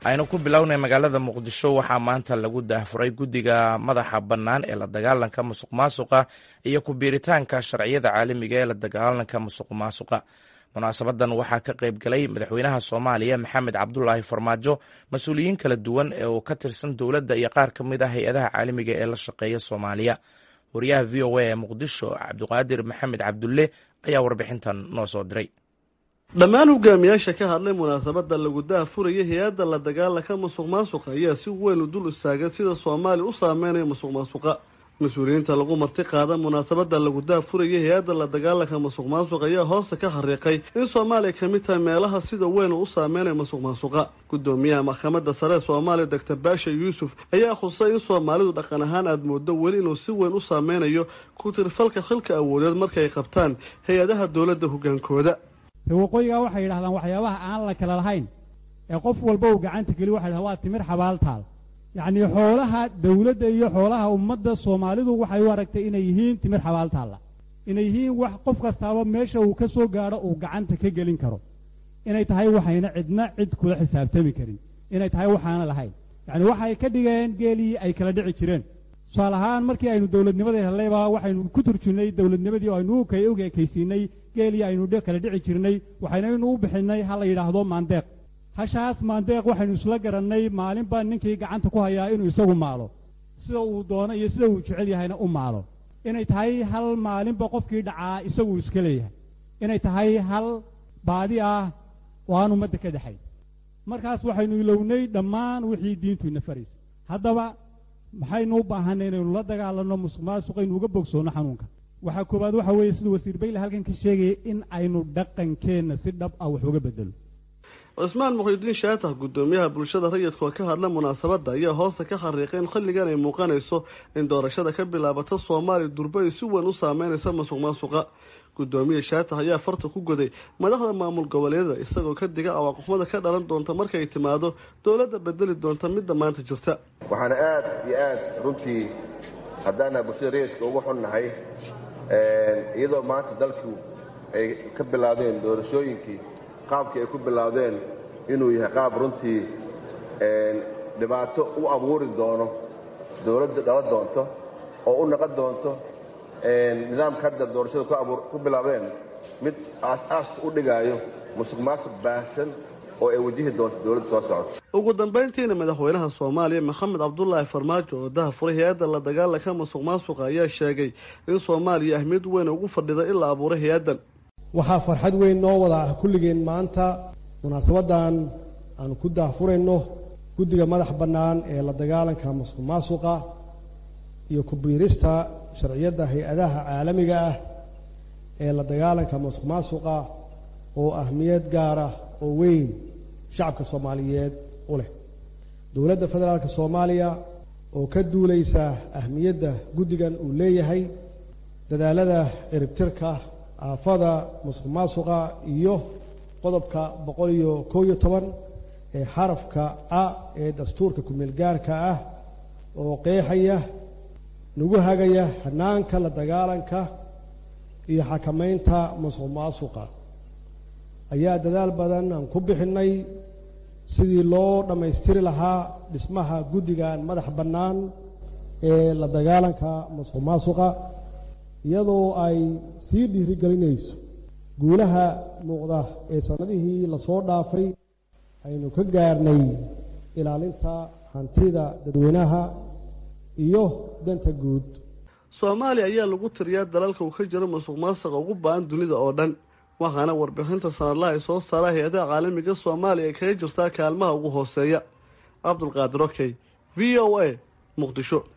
aynu ku bilownay magaalada muqdisho waxaa maanta lagu daahfuray guddiga madaxa bannaan ee la dagaalanka musuq maasuqa iyo ku-biiritaanka sharciyada caalamiga ee la dagaalanka musuq maasuqa munaasabadan waxaa ka qayb galay madaxweynaha soomaaliya maxamed cabdulaahi farmaajo mas-uuliyiin kala duwan ee uu ka tirsan dowladda iyo qaar ka mid ah hay-adaha caalamiga ee la shaqeeya soomaaliya wariyaha v o a ee muqdisho cabdiqaadir maxamed cabdulle ayaa warbixintan noo soo diray dhammaan hogaamiyaasha ka hadlay munaasabada lagu daahfuraya hay-adda la dagaalanka musuq maasuqa ayaa si weyn u dul istaagay sida soomaaliya u saameynayo musuq maasuqa mas-uuliyiinta lagu marti qaada munaasabada lagu daahfuraya hay-adda la dagaalanka musuq maasuqa ayaa hoosta ka xariiqay in soomaaliya ka mid tahay meelaha sida weyn uu u saameynayo musuq maasuqa gudoomiyaha maxkamadda sare ee soomaaliya doctor baasha yuusuf ayaa khusay in soomaalidu dhaqan ahaan aada moodo weli inuu si weyn u saameynayo ku tirfalka xilka awoodeed markaay qabtaan hay-adaha dowladda hogaankooda waqooyigaa waxay yidhahdaan waxyaabaha aan la kala lahayn ee qof walba uu gacanta geliy waxay dhahan waa timir xabaaltaal yacnii xoolaha dawladda iyo xoolaha ummadda soomaalidu waxay u aragtay inay yihiin timir xabaaltaalla inay yihiin wax qof kastaaba meesha uu ka soo gaadho uu gacanta ka gelin karo inay tahay waxayna cidna cid kula xisaabtami karin inay tahay waxaana lahayn yacni waxay ka dhigeen geelii ay kala dhici jireen tusaale ahaan markii aynu dowladnimada hellayba waxaynu ku turjunnay dowladnimadii oo aynu u ekaysiinay geelii aynu kala dhici jirnay waxaynaynu u bixinnay ha la yidhaahdo maandeeq hashaas maandeeq waxaynu isla garannay maalinba ninkii gacanta ku hayaa inuu isagu maalo sida uu doono iyo sida uu jecel yahayna u maalo inay tahay hal maalinba qofkii dhacaa isagu iska leeyahay inay tahay hal baadi ah oo aan ummadda ka dhexayn markaas waxaynu ilownay dhammaan wixii diintu ina faraysa haddaba maxaynu u baahanay inaynu la dagaalanno musuq maasuqaynu uga bogsoonno xanuunka waxaa koowaad waxa weeye sida wasiir bayle halkan ka sheegaya in aynu dhaqankeenna si dhab ah wax uga bedelo cismaan muqhidiin shaatax guddoomiyaha bulshada rayidka oo ka hadla munaasabadda ayaa hoosta ka xariiqay in xilligan ay muuqanayso in doorashada ka bilaabata soomaaliya durba ay si weyn u saameynaysa musuq maasuqa guddoomiye shaatax ayaa farta ku goday madaxda maamul goboleedyada isagoo ka diga awaaqoxmada ka dhalan doonta markay timaado dowladda bedeli doonta midda maanta jirta waxaana aad iyo aad runtii haddaana bulshada rayidka ugu xunnahay iyadoo maanta dalku ay ka bilaabdeen doorashooyinkii qaabkii ay ku bilaabdeen inuu yahay qaab runtii dhibaato u abuuri doono dowladda dhala doonto oo u naqon doonto nidaamka hadda doorashada ku bilaabdeen mid aas-aaska u dhigaayo musuq maasuq baahsan oo ay wajihi doonto dowladda soo socota ugu dambayntiina madaxweynaha soomaaliya maxamed cabdulaahi farmaajo oo dahafuray hay-adda la dagaalanka musuq maasuqa ayaa sheegay in soomaaliya ahmiyad weyn ugu fadhida in la abuuray hay-addan waxaa farxad weyn noo wada ah kulligeen maanta munaasabaddan aanu ku daahfurayno guddiga madax bannaan ee la dagaalanka musuq maasuqa iyo ku-biirista sharciyadda hay-adaha caalamiga ah ee la dagaalanka musuq maasuqa oo ahmiyad gaar ah oo weyn shacabka soomaaliyeed u leh dowladda federaalka soomaaliya oo ka duulaysa ahmiyadda guddigan uu leeyahay dadaalada ciribtirka aafada musuq maasuqa iyo qodobka boqol iyo kow iyo toban ee xarafka a ee dastuurka ku-meel gaarka ah oo qeexaya nagu hagaya hanaanka la dagaalanka iyo xakamaynta musuq maasuqa ayaa dadaal badan aan ku bixinnay sidii loo dhammaystiri lahaa dhismaha guddigan madax bannaan ee la dagaalanka musuq maasuqa iyadoo ay sii dhiirigelinayso guulaha muuqda ee sannadihii lasoo dhaafay aynu ka gaarnay ilaalinta hantida dadweynaha iyo danta guud soomaaliya ayaa lagu tiriyaa dalalka uu ka jiro musuq maasuqa ugu ba-an dunida oo dhan waxaana warbixinta sanadlaha ay soo saara hay-adaha caalamiga soomaaliya ay kaga jirtaa kaalmaha ugu hooseeya cabdulqaadir okey v o a muqdisho